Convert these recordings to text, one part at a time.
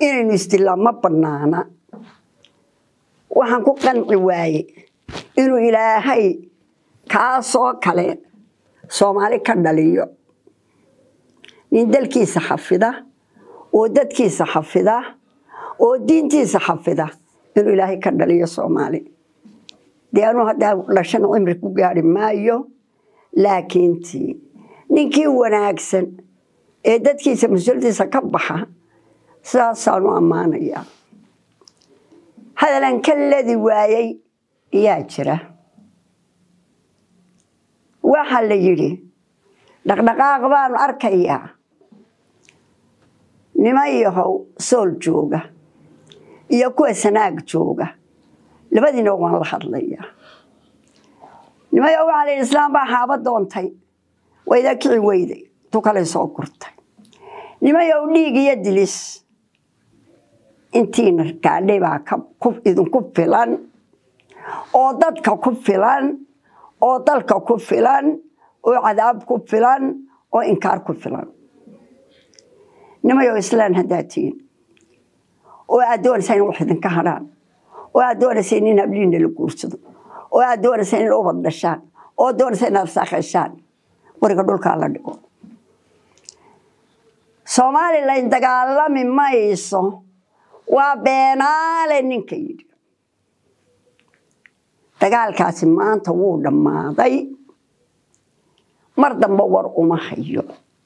inaynu isdilaa ma bannaana waxaan ku qanci waaye inuu ilaahay kaasoo kale soomaali ka dhaliyo nin dalkiisa xafida oo dadkiisa xafida oo diintiisa xafida inuu ilaahay ka dhaliyo soomaali dee anuu haddaa dhashan cimri ku gaari maayo laakiintii ninkii wanaagsan ee dadkiisa mas-uuladiisa ka baxa sidaasaanu ammaanayaa hadalan ka ladi waayey ayaa jira waxaa la yidhi dhaqdhaqaaq baanu arkayaa niman yahow sool jooga iyo kuwa sanaag jooga labadiina waan la hadlayaa nimayo waxaa la yidhi islaam baa xaaba doontay wayda kici weyday tu kale soo gurtay nimayow dhiig iyo dilis intiina gaadhay baa idinku filan oo dadka ku filan oo dalka ku filan oo cadaab ku filan oo inkaar ku filan nimayow islaan haddaa tihiin oo aad doonaysaa in wax idinka hadhaan oo aad doonaysa in habliina la guursado oo aad doonaysa in ubad dhashaan oo doonaysa inaad saakeshaan wariga dhulkaa la dhigo somalilan dagaalami mayso waa beenaale ninka yidhi dagaalkaasi maanta wuu dhammaaday mar dambe war uma hayo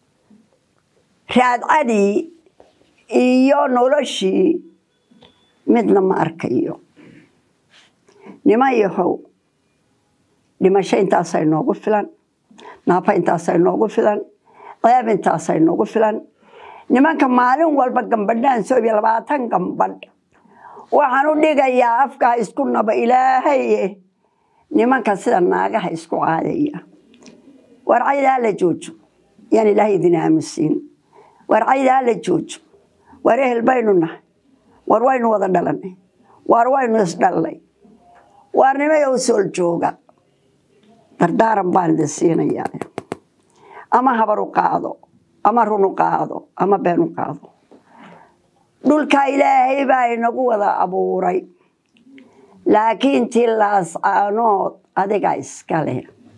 raadcadii iyo noloshii midna ma arkayo niman yahow dhimasho intaasay noogu filan naafa intaasay noogu filan ceeb intaasay noogu filan nimanka maalin walba gambadhaan soobiya labaatan gambadh waxaan u dhigayaa afkaa isku naba ilaahaye nimanka sida naagaha isku caadaya warcayda hala joojo yaan ilaahay idin aamusiin warcayda hala joojo war ehel baynu nahay war waynu wada dhalanay war waynu isdhallay waar nimayow sool jooga dardaaran baan idin siinayaa ama habar u qaado ama run u qaado ama been u qaado dhulka ilaahay baa inagu wada abuuray laakiin tilaas caanood adigaa iska leh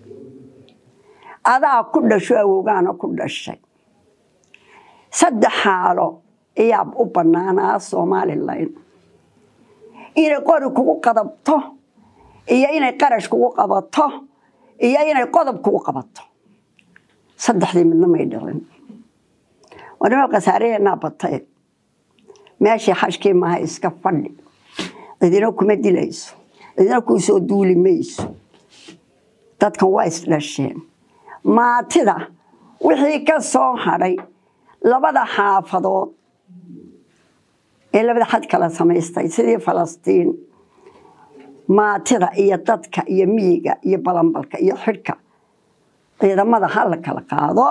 adaa ku dhasho awowgaana ku dhashay saddex xaalo ayaa u bannaanaa somalilan inay qori kugu qadabto iyo inay qarash kugu qabato iyo inay qodob kugu qabato saddexdii midna may dhicin wanima khasaaraheenaa batay meeshii xashkii maaha iska fadhi cidina kuma dilayso cidina kuu soo duuli mayso dadkan waa isdhasheen maatida wixii ka soo hadhay labada xaafadood ee labada xad kala samaystay sidii falastiin maatida iyo dadka iyo miyiga iyo balambalka iyo xidhka ciidamada ha la kala qaado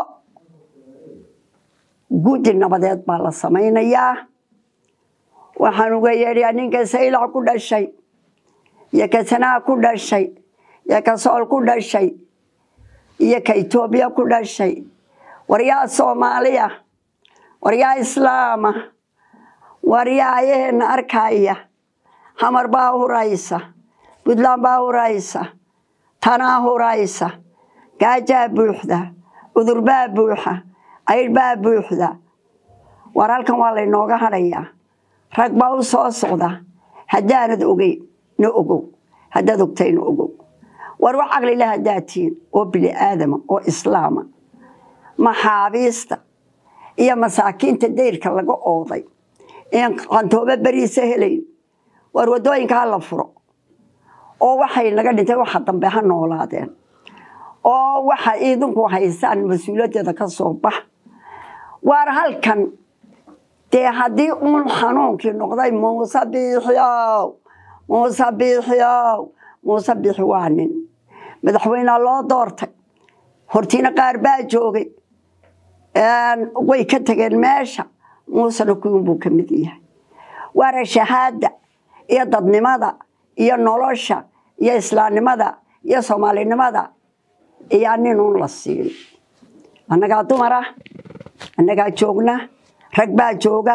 guddi nabadeed baa la samaynayaa waxaan uga yeedhayaa ninka saylac ku dhashay iyo ka sanaa ku dhashay iyo ka sool ku dhashay iyo ka etoobiya ku dhashay waryaa soomaaliya waryaa islaama waryaa ayaheena arkaya xamar baa huraysa puntland baa huraysa tanaa huraysa gaajaa buuxda cudur baa buuxa aydh baa buuxda war halkan waa laynooga hadhayaa rag baa u soo socda haddaanad ogeyn na ogow haddaad ogtayna ogow war wax caqlila haddaad tihiin oo bini aadama oo islaama maxaabiista iyo masaakiinta dayrka laga ooday een qantoobo beriisa helayn war waddooyinka ha la furo oo waxay naga dhintay waxa dambe ha noolaadeen oo waxa idinku haysaan mas-uuliyaddeeda ka soo bax waar halkan dee haddii uun xanuunkii noqday muuse biixiow muuse biixiow muuse biixi waa nin madaxweynea loo doortay hortiina qaar baa joogay way ka tageen meesha muusena kuwin buu ka mid yahay waana shahaada iyo dadnimada iyo nolosha iyo islaamnimada iyo soomaalinimada iyaa nin uun la siin annagaa dumar ah annagaa joogna rag baa jooga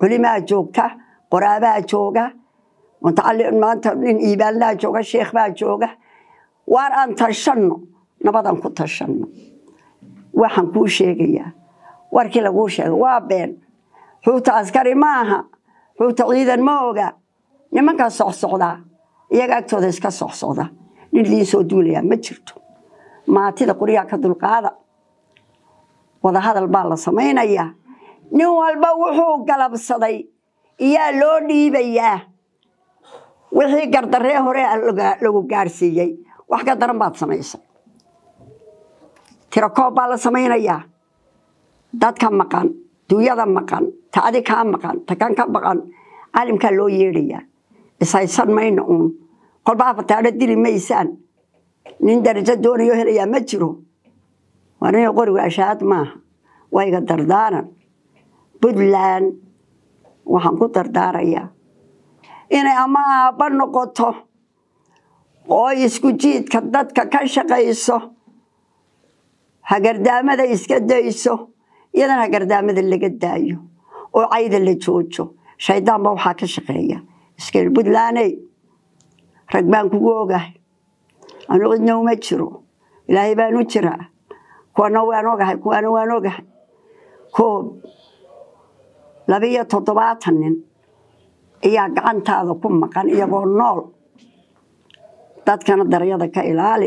culimaa joogta qoraabaa jooga mutacallim maanta nin iibaanlaa jooga sheekh baa jooga waar aan tashanno nabadaan ku tashanno waxaan kuu sheegayaa warkii laguu sheegay waa been xuuta askari ma aha xuuta ciidan ma oga nimankaa socsocdaa iyaga agtooda iska socsocda nin idiin soo duulayaa ma jirto maatida qoryaha ka dulqaada wadahadal baa la samaynayaa nin walba wuxuu galabsaday iyaa loo dhiibayaa wixii gardaree hore lagu gaarsiiyey wax ka daran baad samaysay tirakoob baa la samaynayaa dadka maqan duunyada maqan ta adi kaa maqan ta kan ka maqan caalimkaa loo yeedhayaa ishaysan mayna uun kolba afataadho dili maysaan nin darajo doonayo helayaa ma jiro waa nin qoriga ashaad maaha waa iga dardaaran puntland waxaan ku dardaarayaa inay ama aabba noqoto oo isku jiidka dadka ka shaqayso hagardaamada iska dayso iyadana hagardaamada laga daayo oo cayda la joojo shaydaanba waxaa ka shaqeeya iskeel puntlandey rag baan kugu ogahay anu cidna uma jiro ilaahay baan u jiraa kuwana waan ogahay kuwana waan ogahay koob labiyo toddobaatan nin ayaa gacantaada ku maqan iyagoo nool dadkana daryada ka ilaali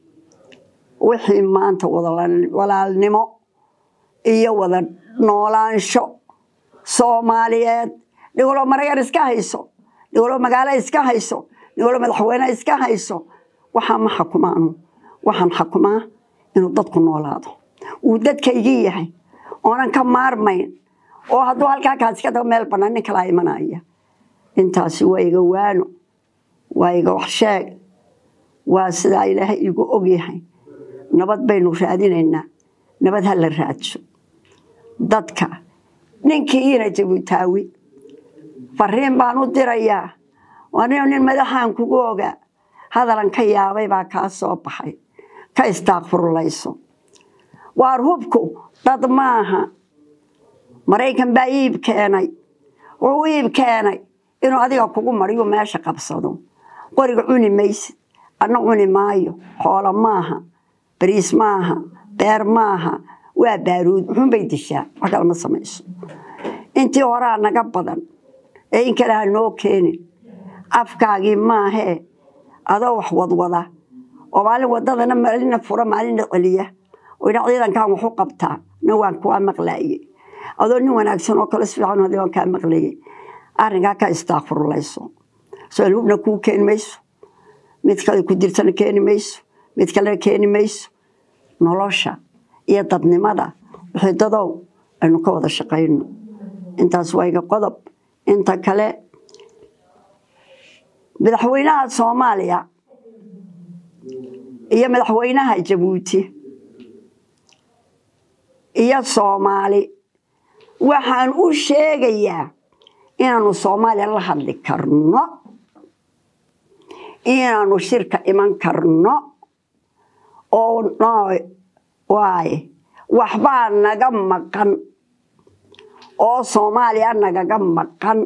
wixii maanta walaalnimo iyo wada noolaansho soomaaliyeed dhigolo marayar iska hayso dhigolo magaalo iska hayso dhigolo madaxweyne iska hayso waxaa ma xukumaanu waxaan xukumaa inuu dadku noolaado uu dadkaygii yahay oonan ka maarmayn oo hadduu halkaa kaasi ka tago meel bannaan nin kalaa imanaya intaasi waa iga waano waa iga waxsheeg waa sidaa ilaahay igu ogyahay nabad baynu raadinaynaa nabad ha la raadso dadka ninkii iina jabuutaawi fariin baan u dirayaa anigo nin madaxaan kugu ogaa hadalan ka yaabay baa kaa soo baxay ka istaaqfurlayso waar hubku dad maaha maraykan baa iib keenay wuxuu iib keenay inuu adiga kugu mariyu meesha qabsado qoriga cuni maysid adna cuni maayo xoolo maaha bariis maaha beer maaha waa baaruud muxuunbay dishaa wax kalama samayso intii horaa naga badan ee in kale ha noo keenin afkaagii maahee adoo wax wadwada oo maalin wadadana maalina fura maalina celiya oo ina ciidankan waxu qabtaa nin waan kuwaa maqlaaye adoo nin wanaagsan oo kale sifiican hadii waan kaa maqlayay arrinkaa ka istaaqfurlayso soo hubna kuu keeni mayso mid kale ku dirtana keeni mayso mid kalena keeni mayso nolosha iyo dadnimada wixii dadow aynu ka wada shaqayno intaas waa iga qodob inta kale madaxweynaha soomaaliya iyo madaxweynaha jabuuti iyo soomaali waxaan u sheegayaa inaanu soomaaliya la hadli karno inaanu shirka iman karno oo waaye waxbaa naga maqan oo soomaaliya nagaga maqan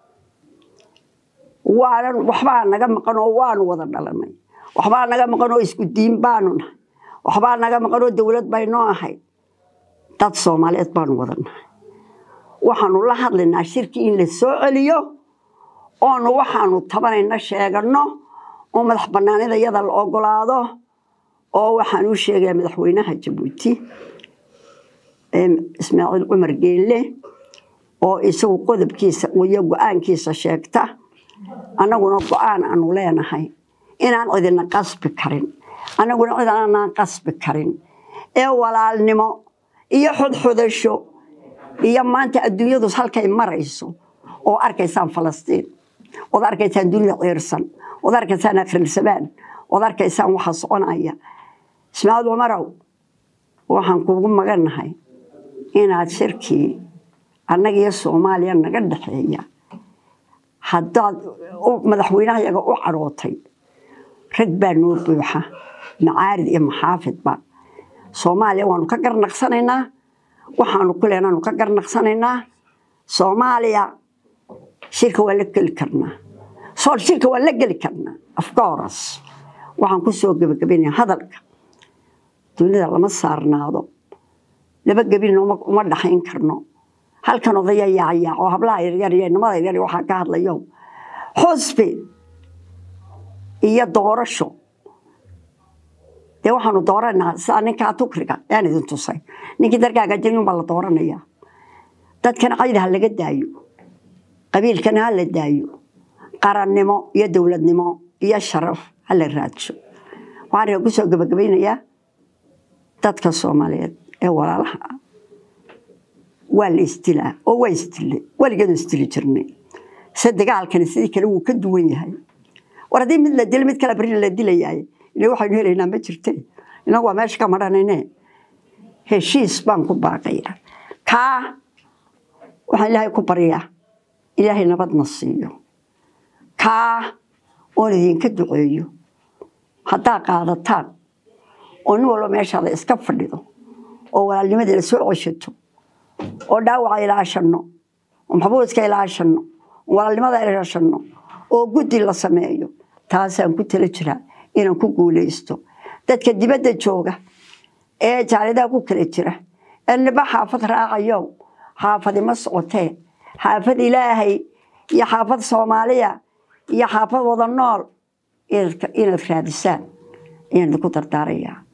waanan waxbaa naga maqan oo waanu wada dhalanay waxbaa naga maqan oo isku diin baanu nahay waxbaa naga maqan oo dowlad baynoo ahayd dad soomaaliyeed baanu wada nahay waxaanu la hadlaynaa shirkii in la soo celiyo oonu waxaanu tabanayna sheegano oo madax banaanida yada la ogolaado oo waxaan u sheegayaa madaxweynaha jabuuti ismaaciil cumar geelle oo isagu qodobkiisa iyo go-aankiisa sheegta annaguna go-aan aanu leenahay inaan cidina qasbi karin annaguna cid aanaan qasbi karin ee walaalnimo iyo xodxodasho iyo maanta adduunyadu halkay marayso oo arkaysaan falastiin ood arkaysaan dunida ciirsan ood arkaysaan akhrilsabaan ood arkaysaan waxa soconaya ismaaciil cumarow waxaan kugu magannahay inaad shirkii annaga iyo soomaaliya naga dhexeeya haddaad madaxweynaha yaga u cadhootay rag baa noo buuxa macaarid iyo maxaafidba soomaaliya waanu ka garnaqsanaynaa waxaanu ku leenaanu ka garnaqsanaynaa soomaaliya shirka waa la geli karnaa sool shirka waa la geli karnaa afcourse waxaan ku soo gebagabaynaya hadalka dunida lama saarnaado laba gebin uma dhaxayn karno halkan odaya yaacayaac oo hablaha yaryar iyo nimada yaryar waxaa ka hadlayo xusbi iyo doorasho dee waxaanu dooranaa sidaa ninkaa tukriga yaan idin tusay ninkii dargaaga jirin baa la dooranaya dadkan cayda ha laga daayo qabiilkana ha la daayo qarannimo iyo dowladnimo iyo sharaf ha la raadsho waxaan ree kusoo gebagabaynayaa dadka soomaaliyeed ee walaalaha ah waa la isdilaa oo waa isdilay weligeedu isdili jirnay se dagaalkani sidii kale wuu ka duwan yahay war haddii mid la dilo mid kale beri la dilayaay ila waxaynu helaynaa ma jirte inagu waa meesha ka madhanayne heshiis baan ku baaqaya kaa waxaan ilaahay ku baryaa ilaahay nabadna siiyo kaa oon idinka duceeyo haddaa qaadataan oo nin walba meeshaada iska fadhido oo walaalnimadii la soo ceshato oo dhaawaca ilaashanno oo maxbuuska ilaashanno oo walaalnimada ilaashanno oo guddi la sameeyo taasaan ku tala jiraa inaan ku guulaysto dadka dibadda jooga ee jaalidaha ku kala jira ee niba xaafad raacayo xaafadi ma socotee xaafad ilaahay iyo xaafad soomaaliya iyo xaafad wada nool inaad raadisaan ayaan idinku dardaarayaa